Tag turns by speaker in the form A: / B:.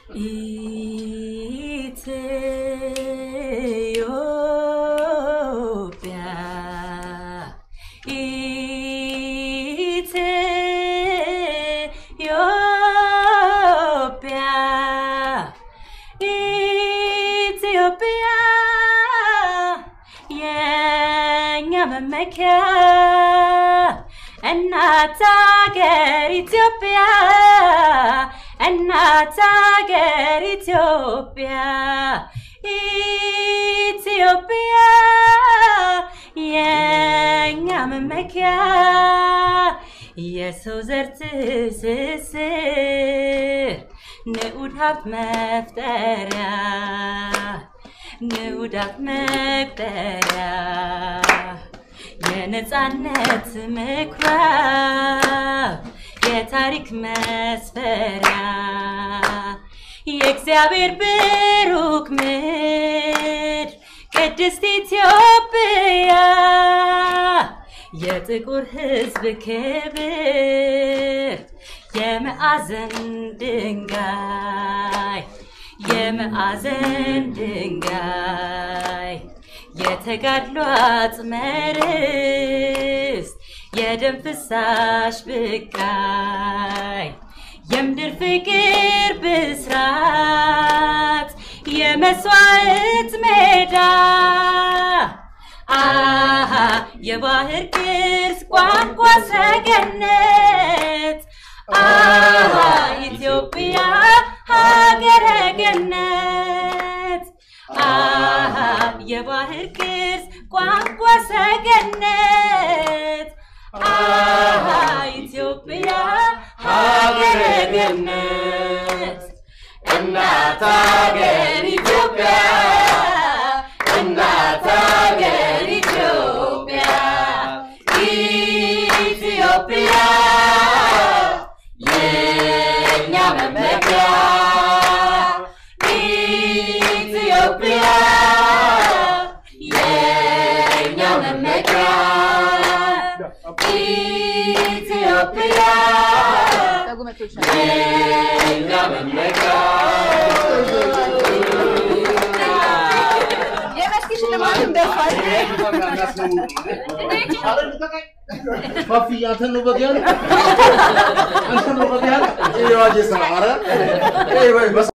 A: ኢትዮጵያ ኢትዮጵያ ኢትዮጵያ የኛ መመኪያ እናት አገር ኢትዮጵያ እናት አገር ኢትዮጵያ ኢትዮጵያ የኛ መመኪያ የሰው ዘር ትስስር ንዑድ ሀብት መፍጠሪያ ንዑድ ሀብት መፍጠሪያ የነፃነት ምኩራብ የታሪክ መስፈሪያ የእግዚአብሔር ብሩክ ምድር ቅድስት ኢትዮጵያ የጥቁር ሕዝብ ክብር የማዕዘን ድንጋይ የማዕዘን ድንጋይ የተጋድሎ አጽመ ርስት የደም ፍሳሽ ብቃይ የምድር ፍቅር ብስራት የመስዋዕት ሜዳ አሃ የባህር ቅርስ ቋንቋ ሰገነት አሃ ኢትዮጵያ ሀገረ ገነት አሃ የባህር ቅርስ ቋንቋ ሰገነት አሃ ኢትዮጵያ ሀገረ ገነት እናት ሀገር ኢትዮጵያ እናት ሀገር ኢትዮጵያ ኢትዮጵያ የኛ መመኪያ ኢትዮጵያ የኛ መመኪያ ኢትዮጵያ የኛ መመኪያ
B: የመስኪ ሽልማትም ደርሷል።
C: Papi, አንተን ነው በግ ያለ አንተን ነው በግ ያለ ይሄ ዋጄ ሰራ አረ ይሄ